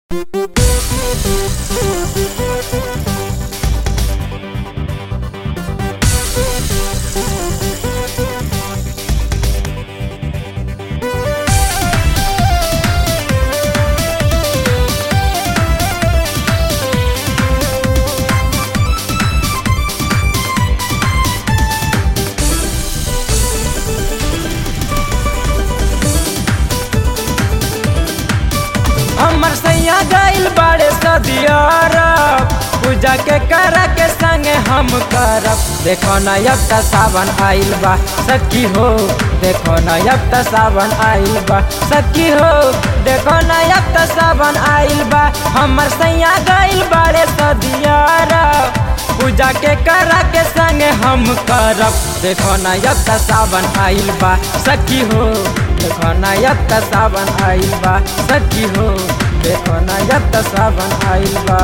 हमर सैया गइल बाड़े सदियारा पूजा के करा के संगे हम करब देखो न अब त सावन आइल बा सखी हो देखो न अब त सावन आइल बा सखी हो देखो न अब त सावन आइल बा हमर सैया गइल बाड़े सदियारा पूजा के करा के संगे हम करब देखो न अब त सावन आइल बा सखी हो देखो न अब त सावन आइल बा सखी हो देखो न अब त सावन आइल बा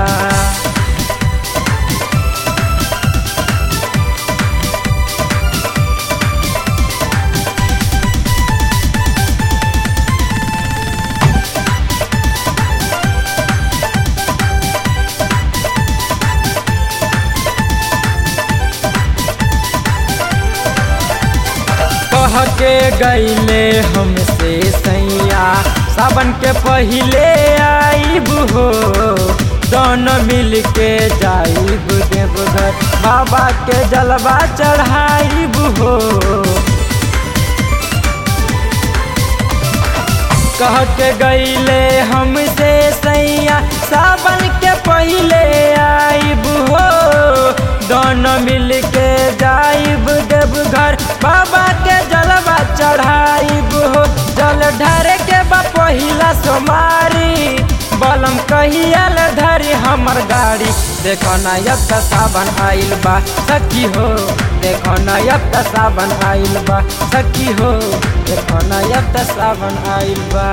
कह के गईले हमसे सैया सावन के पहिले आईब हो दोनों मिल के जाइब देवघर बाबा के जलवा चढ़ाइब हो कह के गईले हमसे सैया सावन के पहिले आईब हो दोनों मिल के जाइब देवघर बाबा के जलवा चढ़ाइब हो जल ढारे के बा पहिला सोमारी बलम कहियल धरी हमर गाड़ी देखो न अब त सावन आइल बा सखी हो देखो न अब त सावन आइल बा सखी हो देखो न अब त सावन आइल बा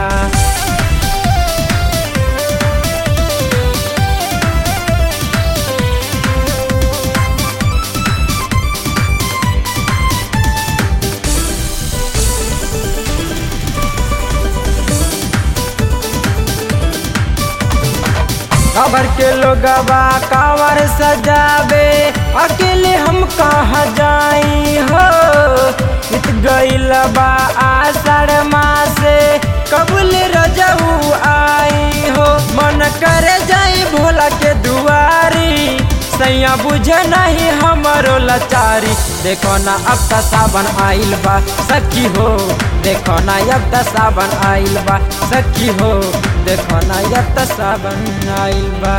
खबर के लोगवा कावर सजावे अकेले हम कहाँ जाई हो इत गईल बा आषाढ़ मासे कबूल रजऊ आई हो मन करे जाई भोला के दुआरी सैया बुझे नहीं हमारो लाचारी देखो ना अब त सावन आइल बा सखी हो देखो ना अब त सावन आइल बा सखी हो देखो ना अब त सावन आइल बा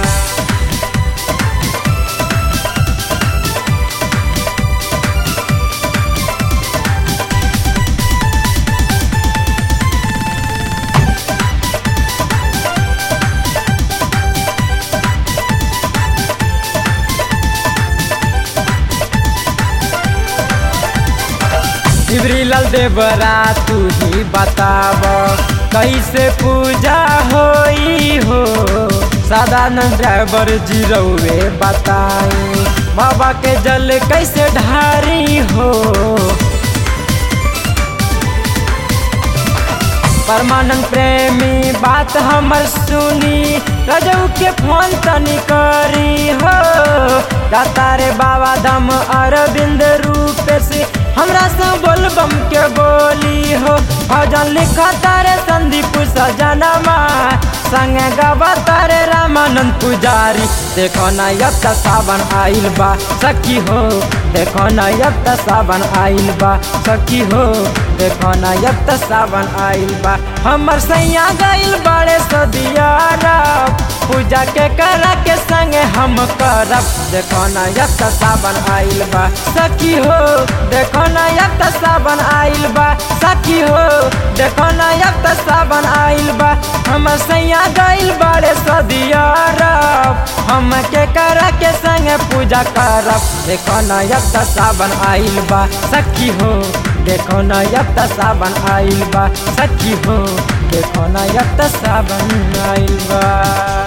शिवरीलाल देवरा तू ही बताब कैसे पूजा होई हो सदानंद ड्राइवर जीरोवे बताई बाबा के जल कैसे ढारी हो परमानंद प्रेमी बात हमर सुनी रजऊ के फोन तनी करी हो दाता रे बाबा दम अरविंद रूप से हमरा से बोलबम के बोली हो भजन लिखा तारे संदीप सजनमा संगे गवा तारे रामानंद पुजारी देखो न अब त सावन आइल बा सखी हो देखो न अब त सावन आइल बा सखी हो देखो न अब त सावन आइल बा हमर सैया गइल बड़े सदियारा पूजा के करा के संगे हम करब देखो न अब त सावन आइल बा सखी हो देखो न अब त सावन आइल बा सखी हो देखो न अब त सावन आइल बा हमर सैया गइल बड़े सदियारा हम के करा के संगे पूजा करब देखो न अब त सावन आइल बा सखी हो देखो न अब त सावन आइल बा सखी हो देखो न अब त सावन आइल बा